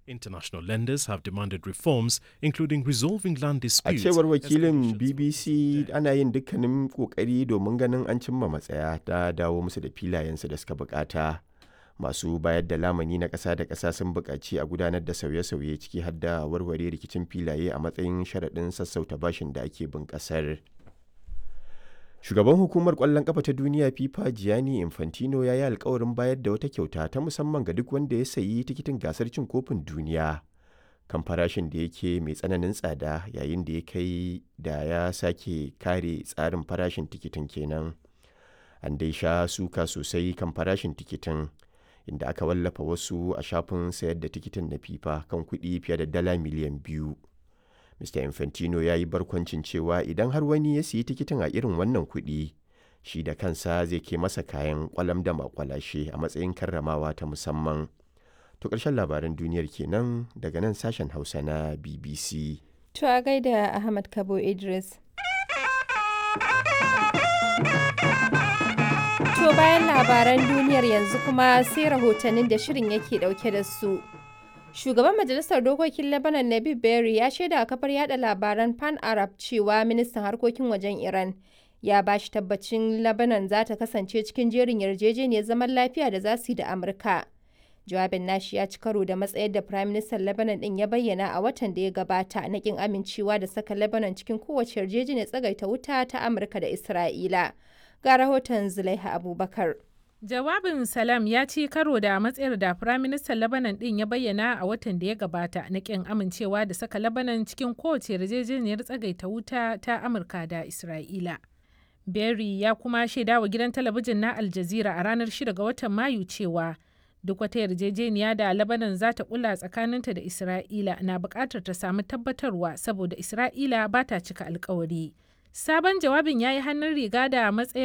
International lenders have demanded reforms, including resolving land A disputes. cewar as wakilin conditions of BBC debt. ana yin dukkanin kokari domin ganin an cimma matsaya ta dawo musu da filayensu da suka bukata. Masu bayar da lamani na ƙasa da ƙasa sun buƙaci a gudanar da sauye-sauye ciki har da warware rikicin filaye a matsayin sharaɗin sassauta bashin da ake bin ƙasar. Shugaban hukumar ƙwallon ƙafa ta duniya FIFA Gianni Infantino ya yi alkawarin bayar da wata kyauta ta musamman ga duk wanda ya sayi tikitin gasar cin kofin duniya. kan farashin da yake mai tsananin tsada yayin da ya kai da ya sake kare tsarin farashin tikitin kenan an dai sha suka sosai kan farashin tikitin inda aka wallafa wasu a shafin sayar da tikitin na fifa kan kuɗi fiye da dala miliyan biyu mr infantino ya yi barkwancin cewa idan har wani ya siyi tikitin a irin wannan kuɗi shi da kansa zai ke masa kayan kwalam da makwalashe a matsayin karramawa ta musamman To ƙarshen labaran duniyar kenan daga nan sashen Hausa na BBC. To a gaida Ahmad Kabo Idris. To bayan labaran duniyar yanzu kuma sai rahotannin da shirin yake dauke da su. Shugaban Majalisar Dokokin Lebanon Nabib Berry ya shaida a kafar yada labaran Pan Arab cewa ministan harkokin wajen Iran ya ba shi tabbacin Lebanon za ta kasance cikin jerin yarjejeniyar zaman lafiya da za su yi da Amurka. jawabin nashi ya ci karo da matsayar da Prime Minister Lebanon din ya bayyana a watan da ya gabata na kin amincewa da saka Lebanon cikin kowace yarjejeniyar tsagaita wuta ta Amurka da Isra'ila. Ga rahoton Zulaiha Abubakar. Jawabin Salam ya ci karo da matsayar da Firaministan Lebanon din ya bayyana a watan da ya gabata na kin amincewa da saka Lebanon cikin kowace yarjejeniyar tsagaita wuta ta Amurka da Isra'ila. Berry ya kuma shaidawa gidan talabijin na Al Jazeera a ranar 6 ga watan Mayu cewa duk wata yarjejeniya da labanan za ta kula tsakaninta da isra'ila na buƙatar ta samu tabbatarwa saboda isra'ila ba ta cika alkawari sabon jawabin ya yi hannun riga da matsayar